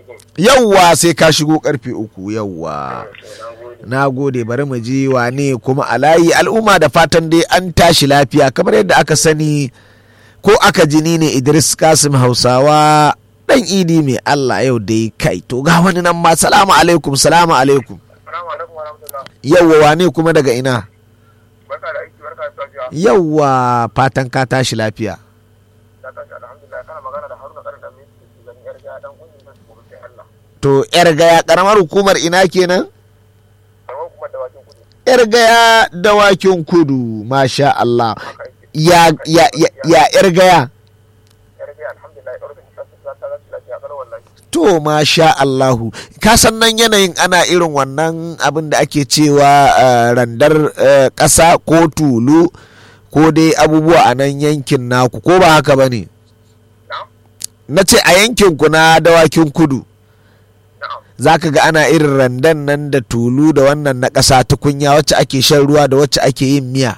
yawwa sai ka shigo karfe uku yawwa na gode bari mu ji wane kuma a layi al'umma da fatan dai an tashi lafiya kamar yadda aka sani ko aka jini ne idris kasim hausawa dan idi mai allah yau dai kai to ga wani nan ma salamu alaikum salamu alaikum yawwa wane kuma daga ina yawwa fatan ka tashi lafiya to yar gaya karamar hukumar ina kenan yar gaya dawakin kudu masha Allah ya ya ya ya yar gaya to masha Allahu ka san nan yanayin ana irin wannan abin da ake cewa uh, randar uh, ƙasa ko tulu ko dai abubuwa a nan yankin naku ko ba haka ba ne na ce a yankinku na dawakin kudu za ka ga ana irin randan nan da tulu da wannan na ƙasa tukunya wacce ake shan ruwa da wacce ake yin miya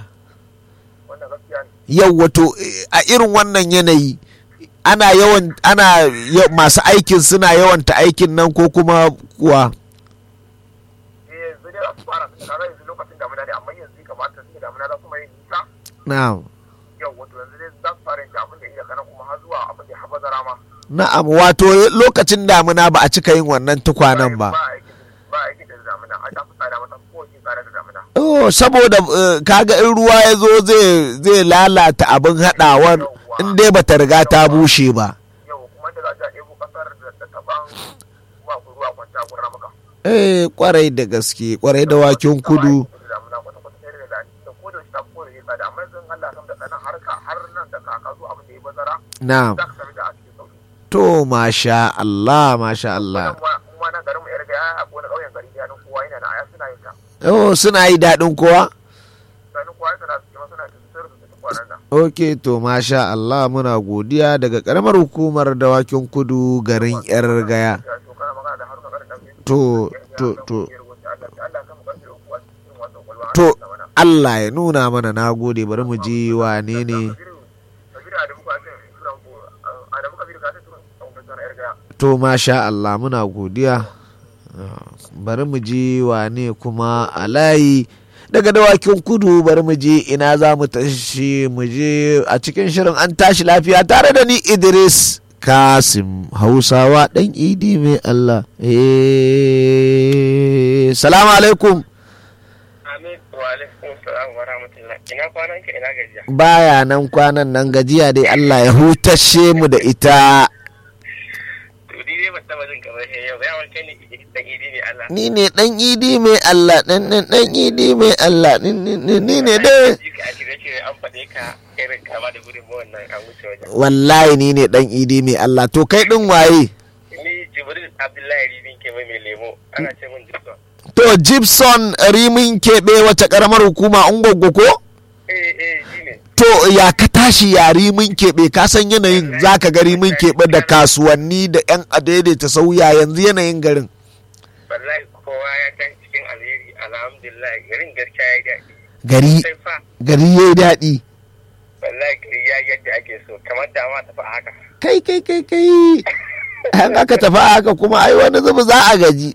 yau wato a irin wannan yanayi ana yawan ana masu aikin suna yawanta aikin nan ko kuma kuwa na'am na'am wato lokacin damuna ba a cika yin wannan tukwanen ba Oh, saboda kaga in ruwa ya zo zai lalata abin haɗawar in dai bata riga ta bushe ba. Eh kwarai da gaske kwarai da waken kudu. Na'am. To masha Allah masha Allah. Oh suna yi daɗin kowa? Ok to masha Allah muna godiya daga ƙaramar hukumar dawakin kudu garin yar gaya. To to to to Allah ya nuna mana na gode bari mu ji wane ne. To masha Allah muna godiya. Bari mu ji wane kuma a layi. daga dawakin kudu bari mu je ina za mu tashi mu je a cikin shirin an tashi lafiya tare da ni idris kasim hausawa dan idi mai allah eh salamu alaikum baya nan kwanan nan gajiya dai allah ya hutashe mu da ita ni ne dan idi mai Allah dan dan dan idi mai Allah ni ne dai wallahi ni ne dan idi mai Allah to kai din waye ni jibril abdullahi rimin ke mai lemo ana ce min gibson to gibson rimin keɓe wata karamar hukuma ungwaggo ko eh eh shine to ya ka tashi ya rimin keɓe ka san yanayin zaka ga rimin keɓe da kasuwanni da yan adaidaita sauya yanzu yanayin garin wallahi kowa ya kan cikin alheri alhamdulillah garin gaskiya ya daɗi gari sai fa gari ya yi daɗi wallahi gari ya yadda ake so kamar da ma tafi a haka kai kai kai kai an aka tafi a haka kuma ai wani zuba za a gaji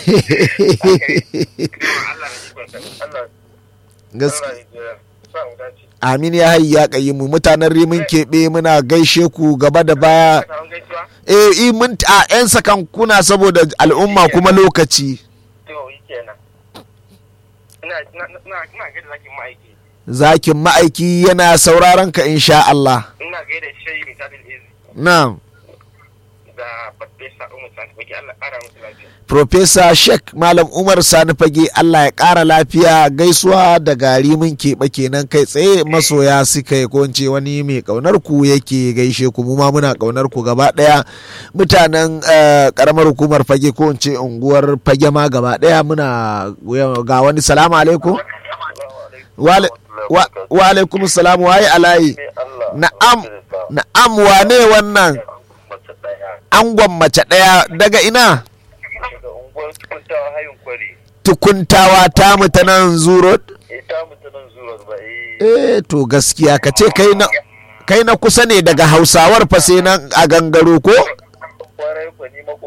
Allah na ikon sa Allah gaskiya Allah ya sa mu dace amin ya hayi ya kayi mu mutanen rimin keɓe muna gaishe ku gaba da baya ka samu gaisuwa eh i mun a yan sakan kuna saboda al'umma kuma lokaci to yi kenan ina ina ina ina gaida zakin ma'aiki zakin ma'aiki yana sauraron ka insha Allah ina gaida shayi misalin izi na'am da farfesa umar sani baki Allah ƙara musu lafiya Profesa Sheikh Malam Umar Sani Fage Allah ya ƙara lafiya gaisuwa da gari mun keɓe kenan kai tsaye masoya suka yi konce wani mai ƙaunar ku yake gaishe ku mu ma muna ƙaunar ku gaba ɗaya mutanen eh, ƙaramar hukumar Fage ko in ce unguwar Fage ma gaba ɗaya muna ga wani salamu alaikum wa ala- wa- wa alaikum salam waye alayi na'am na'am wane wannan angon mace ɗaya daga ina daga unguwar tukuntawa hayin kwari tukuntawa ta mu ta nan zuro ita mutanen zuwa ba eh eh to gaskiya ka ce kai na kai na kusa ne daga hausawar fa sai nan a gangaro ko